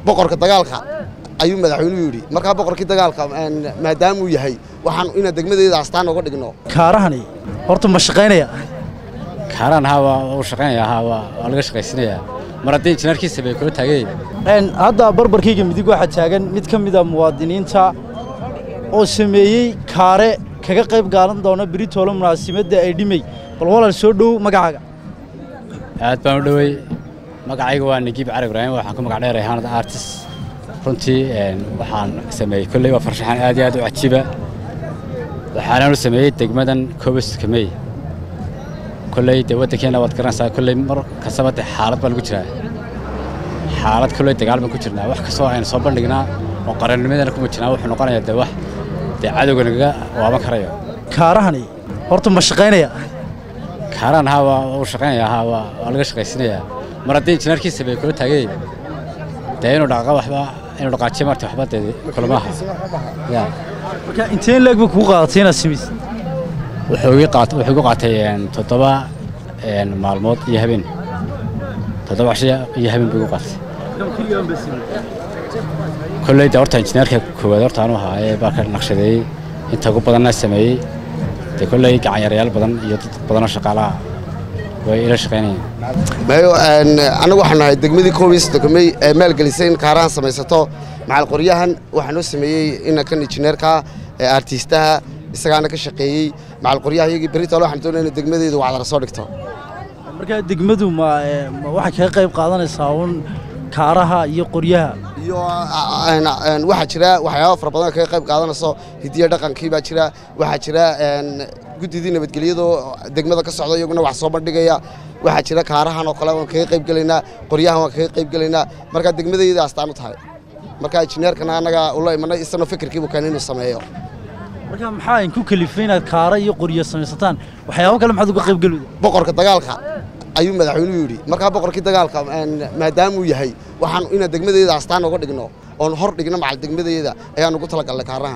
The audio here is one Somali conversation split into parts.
boqorka dagaalka ayuu madaxweynuhu yidhi markaa boqorkii dagaalka maadaamuu yahay waxaan inaan degmadeeda astaan uga dhigno kaarahani horta ma shaqaynaya kaaraan haa waa uu shaqaynaya haa waa waa laga shaqaysanayaa mar haddii injineerkiisa bay kula taageen Een, hadda barbarkayga midig waxaa taagan mid ka mid a muwaadiniinta oo sameeyey kaare kaga qayb qaadan doona beritoolo munaasimadda ay dhimay bal walaal soo dhow magacaaga aad baan u dhowey magacayga waa nagiib cali ibraahim waxaan ku magac dheer ahaanad artist runtii een, waxaan sameeyey kolley waa farshaxan aad iyo aad u cajiiba waxaananu sameeyey degmadan kobaska mey kolley dee waddankeenna waad garanaysaa kolley mar kastaba dee xaalad baa lagu jiraa xaalad kolley dagaal baan ku jirnaa wax kastoo aynu soo bandhignaa oo qarannimadana kuma jirnaa wuxuu noqonayaa dee wax dee cadowga nagaga waaban karayo kaarahani horta ma shaqaynaya kaaraan haa waa uu shaqaynaya haa waa waa laga shaqaysanayaa mar haddii injineerkiisa bay kula taageen dee inuu dhaqaqa waxba inuu dhaqaajiyo marta waxba dee kulamaha ya marka inteen leeg bay kugu qaadatay inaad samaysid wuxuu ii qaat wuxuu igu qaatay een, toddoba een, maalmood iyo habeen toddoba casho iyo habeen buu igu qaatay kolley dee horta injineerka koowaad horta anuu ahaa ee baa ka naqshadeeyey inta ugu badanna sameeyey dee kolley gacanyarayaal badan iyo dad badanoo shaqaalaha way ila shaqaynayeen mayo anagu waxaan nahay degmadii koobiis degmay ee maalgelisay in kaarahan samaysato macal qoryahan waxaa noo sameeyey inankan injineerka ee artiistaha isagaana ka shaqeeyey macal qoryaha iyagii beritoole waxaan doonaya in degmadeedu wacdara soo dhigto marka degmadu ma ee, ma waxay kaga qayb qaadanaysaa uun kaaraha iyo qoryaha iyo een, een, waxaa jira waxyaaba fara badan oo kaga qayb qaadanayso hidiya dhaqankii baa jira waxaa jira een, guddidii nabadgelyada oo degmada ka socda iyaguna wax soo bandhigaya waxaa jira kaarahan oo kale waan kaga qayb gelaynaa qoryahan waan kaga qayb gelaynaa markaa degmadayda astaan u tahay marka injineerkana annaga ula imanay isagoo fikirkiibu keen inuu sameeyo marka maxaa idinku kalifay inaad kaara iyo qoryo samaysataan waxyaabo kale maxaad uga qayb gelida boqorka dagaalka ayuu madaxweynuhu yidhi markaa boqorkii dagaalka een, maadaamuu yahay waxaan inaan degmadeeda astaan uga dhigno oon hor dhigno macal degmadeeda ayaan ugu talagalnay kaarahan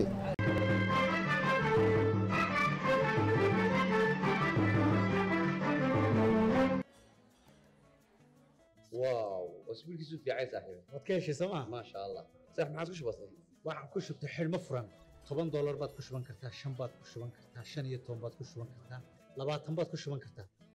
واو اسبوع كيسو في عايز صاحبي waad ka heshay sooma ما شاء الله صح ما عاد وش بصير waxaan ku shubtay xidhmo furan toban doolar baad ku shuban kartaa shan baad ku shuban kartaa shan iyo toban baad ku shuban kartaa labaatan baad ku shuban kartaa